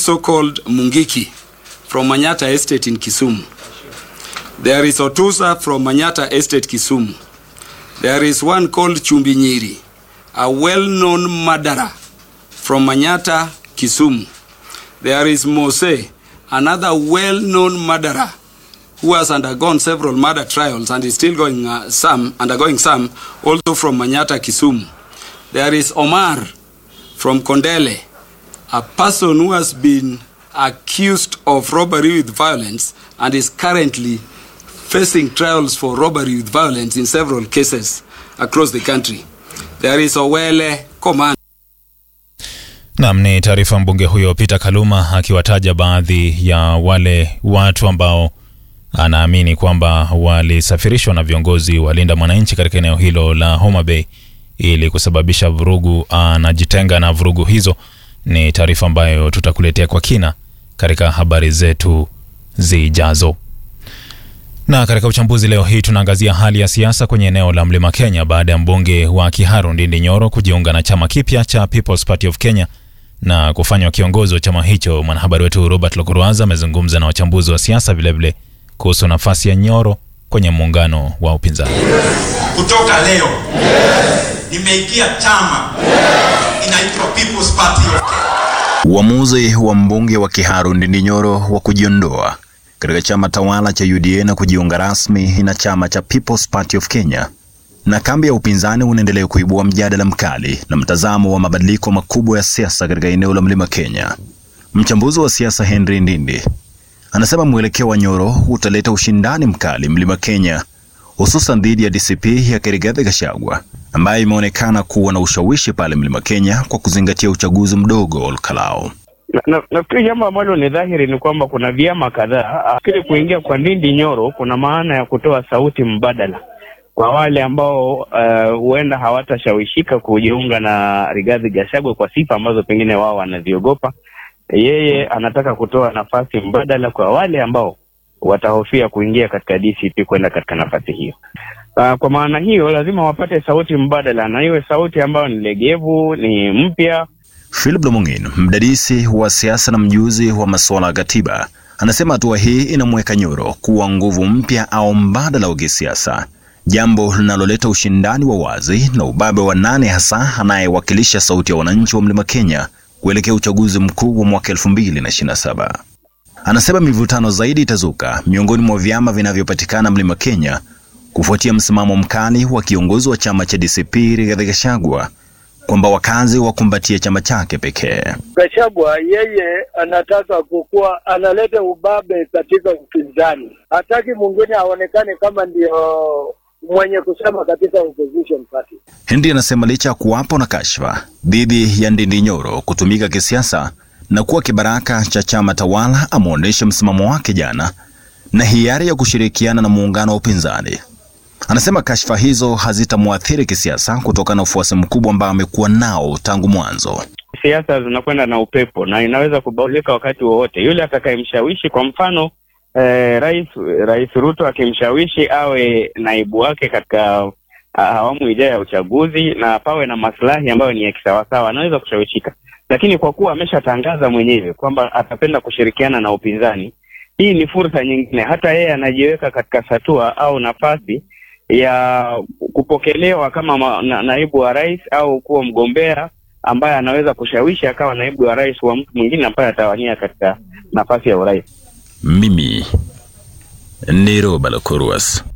also called Mungiki from Manyata Estate in Kisumu. There is Otusa from Manyata Estate, Kisumu. There is one called Chumbinyiri, a well-known murderer from Manyata, Kisumu. There is Mose, another well-known murderer who has undergone several murder trials and is still going uh, some undergoing some also from Manyata, Kisumu. There is Omar from Kondele, a person who has been accused of robbery with violence and is currently facing trials for robbery with violence in several cases across the country. There is Owele Command. Nam ni taarifa mbunge huyo Peter Kaluma akiwataja baadhi ya wale watu ambao anaamini kwamba walisafirishwa na viongozi walinda mwananchi katika eneo hilo la Homa Bay ili kusababisha vurugu. Anajitenga na vurugu hizo. Ni taarifa ambayo tutakuletea kwa kina katika habari zetu zijazo. Na katika uchambuzi leo hii tunaangazia hali ya siasa kwenye eneo la Mlima Kenya baada ya mbunge wa Kiharu Ndindi Nyoro kujiunga na chama kipya cha People's Party of Kenya na kufanywa kiongozi wa chama hicho. Mwanahabari wetu Robert Lokuruaza amezungumza na wachambuzi wa siasa vilevile kuhusu nafasi ya Nyoro kwenye muungano wa upinzani. Kutoka leo nimeingia chama inaitwa People's Party of Kenya. Uamuzi wa mbunge wa Kiharu Ndindi Nyoro wa kujiondoa katika chama tawala cha UDA na kujiunga rasmi na chama cha People's Party of Kenya na kambi ya upinzani unaendelea kuibua mjadala mkali na mtazamo wa mabadiliko makubwa ya siasa katika eneo la Mlima Kenya. Mchambuzi wa siasa Henry Ndindi anasema mwelekeo wa Nyoro utaleta ushindani mkali Mlima Kenya, hususan dhidi ya DCP ya Rigathi Gachagua ambaye imeonekana kuwa na ushawishi pale Mlima Kenya kwa kuzingatia uchaguzi mdogo wa Olkalao. Na- na- Nafikiri jambo ambalo ni dhahiri ni kwamba kuna vyama kadhaa. Nafikiri kuingia kwa Ndindi Nyoro kuna maana ya kutoa sauti mbadala kwa wale ambao eh, huenda hawatashawishika kujiunga na Rigathi Gachagua kwa sifa ambazo pengine wao wanaziogopa. Yeye anataka kutoa nafasi mbadala kwa wale ambao watahofia kuingia katika DCP kwenda katika nafasi hiyo. Uh, kwa maana hiyo lazima wapate sauti mbadala na iwe sauti ambayo ni legevu, ni mpya, Philip Lomong'in, mdadisi wa siasa na mjuzi wa masuala ya katiba, anasema hatua hii inamweka Nyoro kuwa nguvu mpya au mbadala wa kisiasa, jambo linaloleta ushindani wa wazi na ubabe wa nane hasa anayewakilisha sauti ya wananchi wa Mlima Kenya kuelekea uchaguzi mkuu wa mwaka 2027. Anasema mivutano zaidi itazuka miongoni mwa vyama vinavyopatikana Mlima Kenya kufuatia msimamo mkali wa kiongozi wa chama cha DCP Rigathi Gachagua kwamba wakazi wakumbatie chama chake pekee. Gachagua yeye anataka kukuwa analeta ubabe katika upinzani, hataki mwingine aonekane kama ndio mwenye kusema katika opposition party. Henry anasema licha ya kuwapo na kashfa dhidi ya Ndindi Nyoro kutumika kisiasa na kuwa kibaraka cha chama tawala, ameonyesha msimamo wake jana na hiari ya kushirikiana na muungano wa upinzani. Anasema kashfa hizo hazitamwathiri kisiasa kutokana na ufuasi mkubwa ambao amekuwa nao tangu mwanzo. siasa zinakwenda na upepo na inaweza kubadilika wakati wowote. Yule atakayemshawishi, kwa mfano eh, rais Rais Ruto akimshawishi awe naibu wake katika ah, awamu ijayo ya uchaguzi na pawe na maslahi ambayo ni ya kisawasawa, anaweza kushawishika, lakini kwa kuwa ameshatangaza mwenyewe kwamba atapenda kushirikiana na upinzani, hii ni fursa nyingine. Hata yeye anajiweka katika satua au nafasi ya kupokelewa kama ma, na, naibu wa rais au kuwa mgombea ambaye anaweza kushawishi akawa naibu wa rais wa mtu mwingine ambaye atawania katika nafasi ya urais. Mimi ni Roba Lokuruas.